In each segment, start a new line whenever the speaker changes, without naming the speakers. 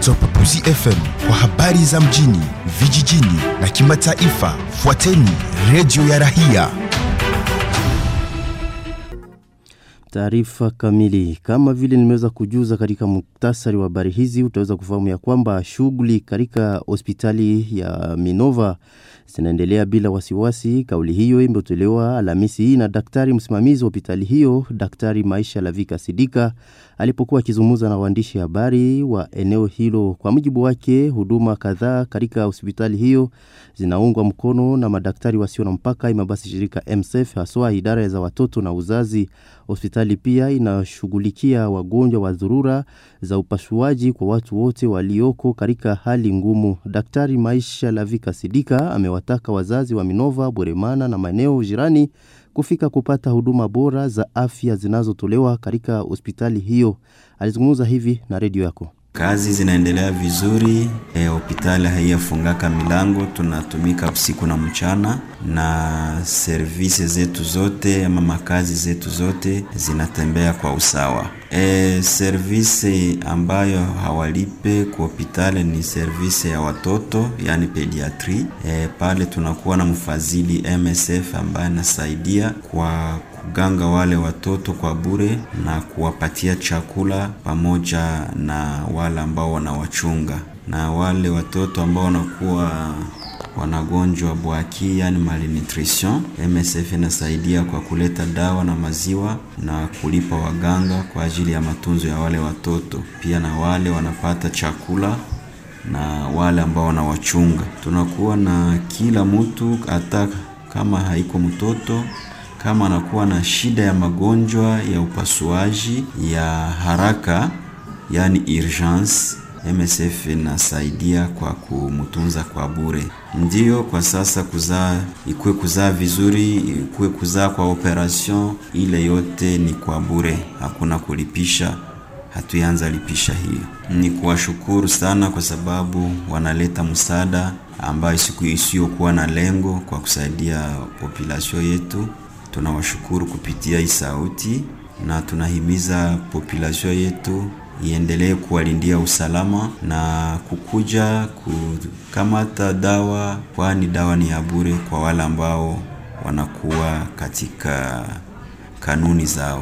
za Upakuzi FM kwa habari za mjini, vijijini na kimataifa. Fuateni redio ya Rahia.
Taarifa kamili. Kama vile nimeweza kujuza katika muktasari wa habari hizi, utaweza kufahamu ya kwamba shughuli katika hospitali ya Minova zinaendelea bila wasiwasi. Kauli hiyo imetolewa Alhamisi hii na daktari msimamizi wa hospitali hiyo, Daktari Maisha Lavika Sidika alipokuwa akizungumza na waandishi habari wa eneo hilo. Kwa mujibu wake, huduma kadhaa katika hospitali hiyo zinaungwa mkono na madaktari wasio na mpaka, ima basi shirika MSF, haswa idara za watoto na uzazi. Hospitali pia inashughulikia wagonjwa wa dharura za upasuaji kwa watu wote walioko katika hali ngumu. Daktari Maisha Lavika Sidika amewataka wazazi wa Minova, Bweremana na maeneo jirani kufika kupata huduma bora za afya zinazotolewa katika hospitali hiyo. Alizungumza hivi na redio yako.
Kazi zinaendelea vizuri, hospitali e, haiyafungaka milango, tunatumika usiku na mchana, na servisi zetu zote ama makazi zetu zote zinatembea kwa usawa. E, servisi ambayo hawalipe kwa hospitali ni servisi ya watoto, yani pediatri. E, pale tunakuwa na mfadhili MSF ambaye anasaidia kwa kuganga wale watoto kwa bure na kuwapatia chakula pamoja na wale ambao wanawachunga, na wale watoto ambao wanakuwa wanagonjwa bwaki, yani malnutrition, MSF inasaidia kwa kuleta dawa na maziwa na kulipa waganga kwa ajili ya matunzo ya wale watoto. Pia na wale wanapata chakula na wale ambao wanawachunga. Tunakuwa na kila mtu, hata kama haiko mtoto kama anakuwa na shida ya magonjwa ya upasuaji ya haraka, yani urgence, MSF inasaidia kwa kumtunza kwa bure. Ndiyo, kwa sasa kuzaa, ikuwe kuzaa vizuri, ikuwe kuzaa kwa operation, ile yote ni kwa bure, hakuna kulipisha. Hatuanza lipisha hiyo. Ni kuwashukuru sana kwa sababu wanaleta msaada ambayo siku isiyokuwa na lengo kwa kusaidia population yetu. Tunawashukuru kupitia hii sauti na tunahimiza population yetu iendelee kuwalindia usalama na kukuja kukamata dawa, kwani dawa ni ya bure kwa wale ambao wanakuwa katika kanuni zao.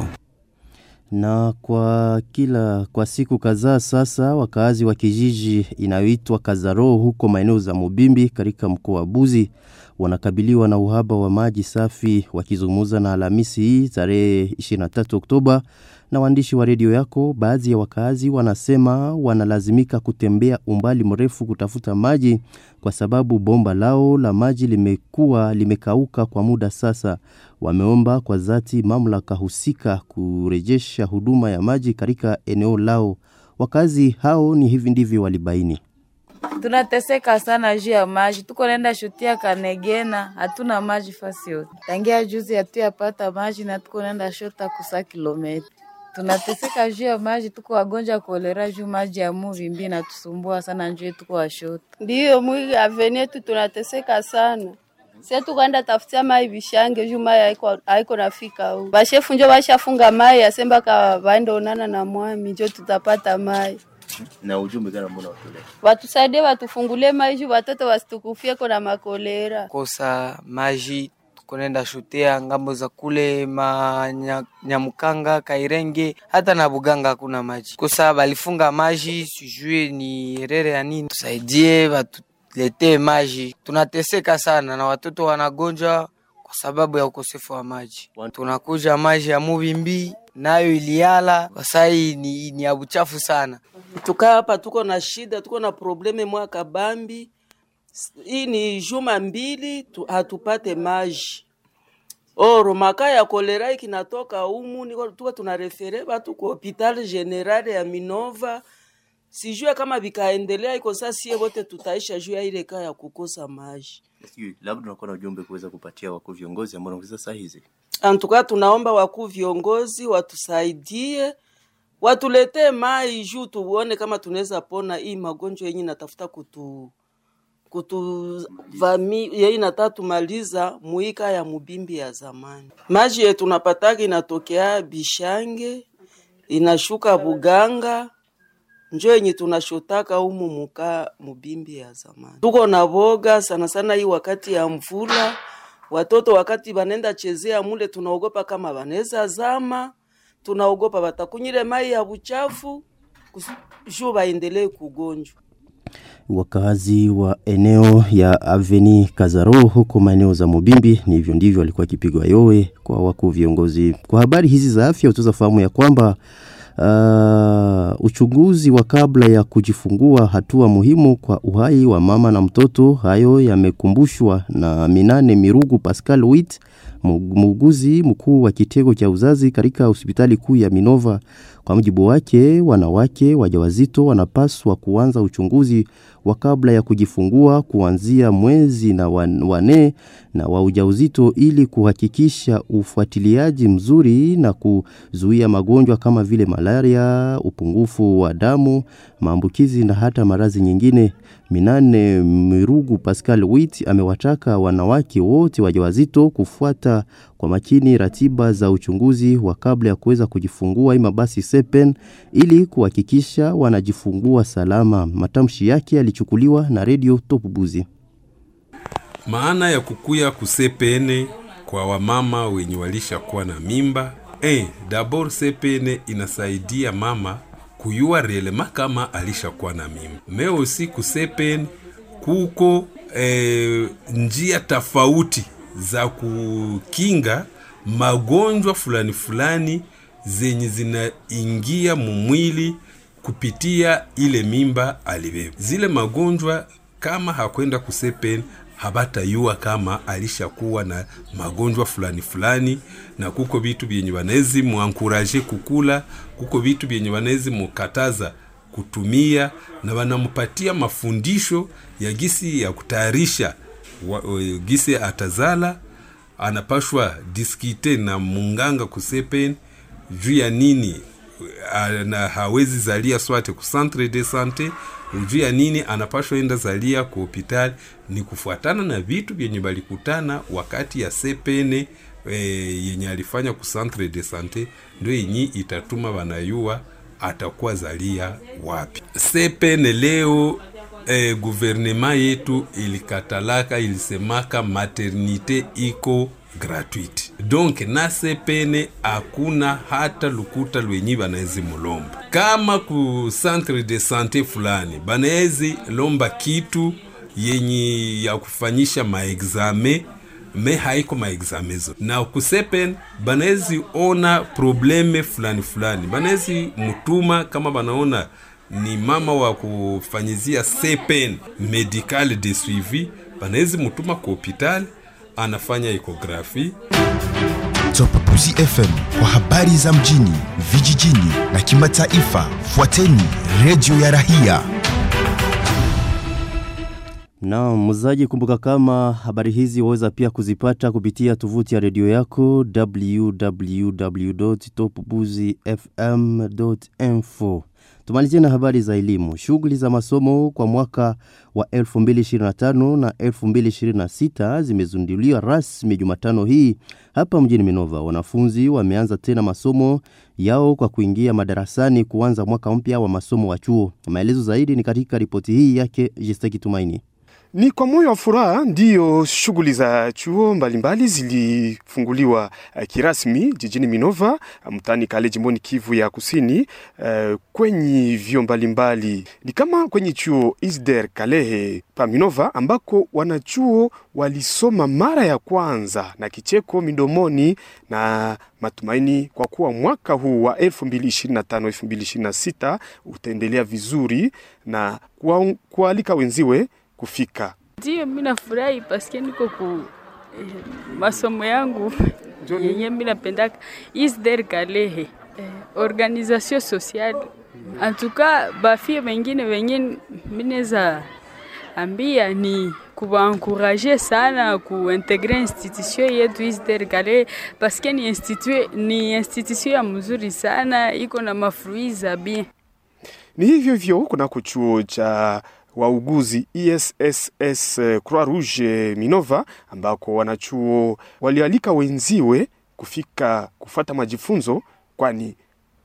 Na kwa kila kwa siku kadhaa sasa, wakaazi wa kijiji inayoitwa Kazaro huko maeneo za Mubimbi katika mkoa wa Buzi wanakabiliwa na uhaba wa maji safi. Wakizungumza na Alhamisi hii tarehe 23 Oktoba na waandishi wa redio yako, baadhi ya wakazi wanasema wanalazimika kutembea umbali mrefu kutafuta maji kwa sababu bomba lao la maji limekuwa limekauka kwa muda sasa. Wameomba kwa dhati mamlaka husika kurejesha huduma ya maji katika eneo lao. Wakazi hao ni hivi ndivyo walibaini.
Tunateseka sana juu ya maji, tuko naenda shutia Kanegena, hatuna maji fasi yote. Tangia juzi hatuyapata maji na tuko naenda shota kusa kilomita. Tunateseka juu ya maji, tuko wagonjwa kolera juu maji ya Muvimbi natusumbua sana, njoo tuko washota.
Ndiyo mwili aveni yetu tunateseka sana. Sasa tukaenda tafutia mai vishange juu mai haiko haiko nafika huko. Bashefu njo bashafunga mai asemba ka baende onana na mwami njo tutapata mai.
Na ujumbe gani ambao unawatolea?
Watusaidie watufungulie mai juu watoto wasitukufie na makolera.
Kosa maji tukonenda shutea ngambo za kule Manyamkanga, Kairenge hata na Buganga hakuna maji. Kosa balifunga maji, sijui ni rere ya nini. Tusaidie watu letee maji, tunateseka sana na watoto wanagonjwa kwa sababu ya ukosefu wa maji. Tunakuja maji ya Muvimbi nayo iliala wasai ni, ni ya uchafu sana.
Tukaa hapa tuko na shida, tuko na probleme mwaka bambi. Hii ni juma mbili tu, hatupate maji oro maka ya kolera ikinatoka umu, niko tuko tunarefere batu ku hopital general ya Minova sijue kama vikaendelea iko sasa, sie wote tutaisha juu ya ile kaa ya kukosa maji.
Sijui labda unakuwa na ujumbe kuweza kupatia wakuu viongozi ambao wanaongeza saa hizi.
Antuka tunaomba wakuu viongozi watusaidie, watuletee mai juu tuone kama tunaweza pona hii magonjwa yenye natafuta kutu kutuvami yei nataka tumaliza muika ya mubimbi ya zamani. Maji yetu napataka inatokea Bishange inashuka Buganga njo yenye tunashotaka humu muka mubimbi ya zamani. Tuko na boga sana sana hii wakati ya mvula, watoto wakati banenda chezea mule, tunaogopa kama banaweza zama, tunaogopa batakunyire mai ya buchafu juu baendelee kugonjwa.
Wakazi wa eneo ya Aveni Kazaro huko maeneo za Mubimbi, ni hivyo ndivyo alikuwa akipigwa yowe kwa wakuu viongozi. Kwa habari hizi za afya, utaweza fahamu ya kwamba uh, uchunguzi wa kabla ya kujifungua hatua muhimu kwa uhai wa mama na mtoto. Hayo yamekumbushwa na Minane Mirugu Pascal Wit, muuguzi mkuu wa kitengo cha uzazi katika hospitali kuu ya Minova. Kwa mujibu wake, wanawake wajawazito wanapaswa kuanza uchunguzi wa kabla ya kujifungua kuanzia mwezi na wane na wa ujauzito ili kuhakikisha ufuatiliaji mzuri na kuzuia magonjwa kama vile malaria, upungufu wa damu, maambukizi na hata maradhi nyingine. Minane Mirugu Pascal Wit amewataka wanawake wote wajawazito kufuata kwa makini ratiba za uchunguzi wa kabla ya kuweza kujifungua ima basi sepen ili kuhakikisha wanajifungua salama. Matamshi yake yalichukuliwa na redio Top Buzi.
Maana ya kukuya kusepene kwa wamama wenye walishakuwa na mimba eh, dabor sepene inasaidia mama kuyua relema kama alishakuwa na mimba. Meo si kusepene kuko eh, njia tofauti za kukinga magonjwa fulani fulani zenye zinaingia mumwili kupitia ile mimba alibeba. Zile magonjwa kama hakwenda kusepen habatayua kama alishakuwa na magonjwa fulani fulani, na kuko vitu vyenye wanezi muankuraje kukula, kuko vitu vyenye wanezi mukataza kutumia, na wanampatia mafundisho ya gisi ya kutayarisha gisi atazala anapashwa diskite na munganga kusepen juu ya nini na hawezi zalia swate ku centre de sante juu ya nini anapashwa enda zalia ku hospitali. Ni kufuatana na vitu vyenye balikutana wakati ya sepene e, yenye alifanya ku centre de sante, ndio yenye itatuma wanayua atakuwa zalia wapi. Sepene leo eh, guvernema yetu ilikatalaka ilisemaka maternite iko gratuite donc na sepene hakuna hata lukuta lwenyi banaezi mulomba kama ku centre de sante fulani banaezi lomba kitu yenye ya kufanyisha maexame me haiko maexame zo na kusepen banaezi ona probleme fulani fulani banaezi mutuma kama banaona ni mama wa kufanyizia sepen medical de suivi banawezi mutuma ku hospitali anafanya ekografi.
Top Buzi FM kwa habari za mjini, vijijini na kimataifa. Fuateni redio ya Rahia.
Na mzaji, kumbuka kama habari hizi waweza pia kuzipata kupitia tovuti ya redio yako www.topbuzifm.info. Tumalizie na habari za elimu. Shughuli za masomo kwa mwaka wa 2025 na 2026 zimezinduliwa rasmi Jumatano hii hapa mjini Minova. Wanafunzi wameanza tena masomo yao kwa kuingia madarasani kuanza mwaka mpya wa masomo wa chuo. Maelezo zaidi ni katika ripoti hii yake Jistaki Tumaini.
Ni kwa moyo wa furaha ndiyo shughuli za chuo mbalimbali zilifunguliwa uh, kirasmi jijini Minova uh, mtaani Kale jimboni Kivu ya Kusini uh, kwenye vyo mbalimbali ni kama kwenye chuo Isder Kalehe pa Minova ambako wanachuo walisoma mara ya kwanza na kicheko midomoni na matumaini kwa kuwa mwaka huu wa 2025 2026 utaendelea vizuri na kualika wenziwe kufika.
Ndio, mimi nafurahi paske niko ku eh, masomo yangu yenye mimi napendaka Isder Kalehe eh, organisation sociale antuka bafie wengine wenye mineza ambia ni kubankuraje sana kuintegre institution yetu Isder Kalehe paske ni institution, ni institution ya mzuri sana iko na mafrui za bien.
Ni hivyo hivyo kunako chuo cha wauguzi ESSS Croix Rouge Minova, ambako wanachuo walialika wenziwe kufika kufata majifunzo, kwani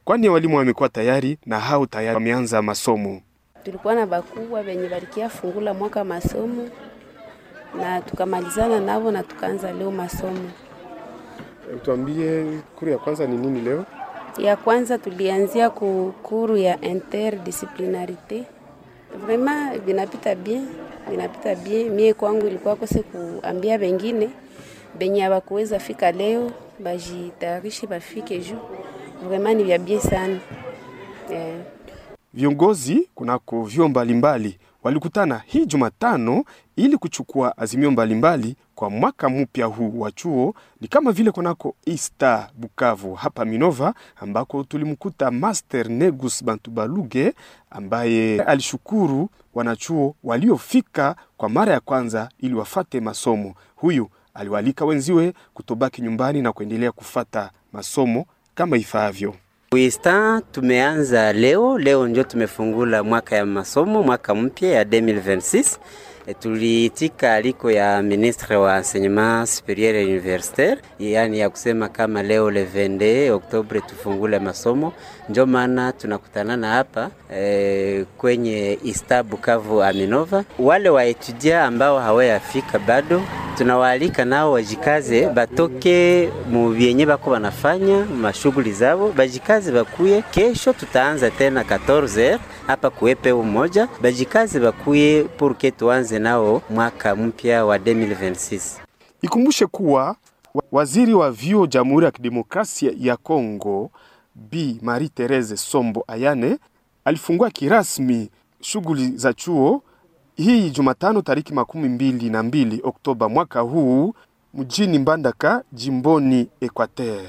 kwani walimu wamekuwa tayari na hao tayari wameanza masomo.
Tulikuwa na bakubwa benye balikia fungula mwaka masomo na tukamalizana navo na tukaanza leo masomo.
Tuambie kuru ya kwanza ni nini leo?
Ya kwanza tulianzia ku kuru ya interdisciplinarite. Vraiment vinapita bien, vinapita bien. Mie kwangu ilikuwa kose kuambia bengine benye hawakuweza fika leo bajitayarishe bafike juu. Vraiment ni vya bien sana eh.
Viongozi kunako vyuo mbalimbali walikutana hii Jumatano ili kuchukua azimio mbalimbali kwa mwaka mpya huu wa chuo. Ni kama vile kunako Ista Bukavu hapa Minova, ambako tulimkuta Master Negus Bantubaluge ambaye alishukuru wanachuo waliofika kwa mara ya kwanza ili wafate masomo. Huyu aliwaalika wenziwe kutobaki nyumbani na kuendelea kufata masomo kama ifaavyo.
Uista tumeanza leo, leo ndio tumefungula mwaka ya masomo, mwaka mpya ya 2026. E, tuliitika aliko ya ministre wa enseignement superieur et universitaire, yaani ya kusema kama leo le 22 Oktobre tufungule masomo. Ndio maana tunakutanana hapa e, kwenye Ista Bukavu Aminova. Wale waetudia ambao hawayafika bado tunawaalika nao wajikaze, batoke mu vyenye bako banafanya mashughuli zao, bajikaze bakuye. Kesho tutaanza tena 14h hapa kuepe umoja, bajikaze bakuye purke tuanze nao mwaka mpya wa 2026.
Ikumbushe kuwa waziri wa vyuo Jamhuri ya Kidemokrasia ya Kongo Bi Marie Therese Sombo Ayane alifungua kirasmi shughuli za chuo hii Jumatano tariki makumi mbili na mbili Oktoba mwaka huu mjini Mbandaka jimboni Equateur.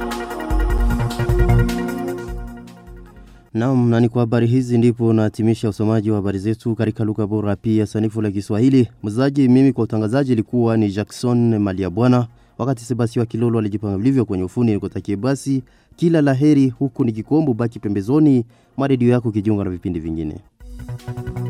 Naam, na ni kwa habari hizi ndipo nahitimisha usomaji wa habari zetu katika lugha bora pia sanifu la Kiswahili. Mzaji mimi kwa utangazaji ilikuwa ni Jackson Maliabwana, wakati Sebastien Kilolo alijipanga vilivyo kwenye ufundi. Nikutakie basi kila laheri, huku nikikombo baki pembezoni mwa redio yako kijiunga na vipindi vingine.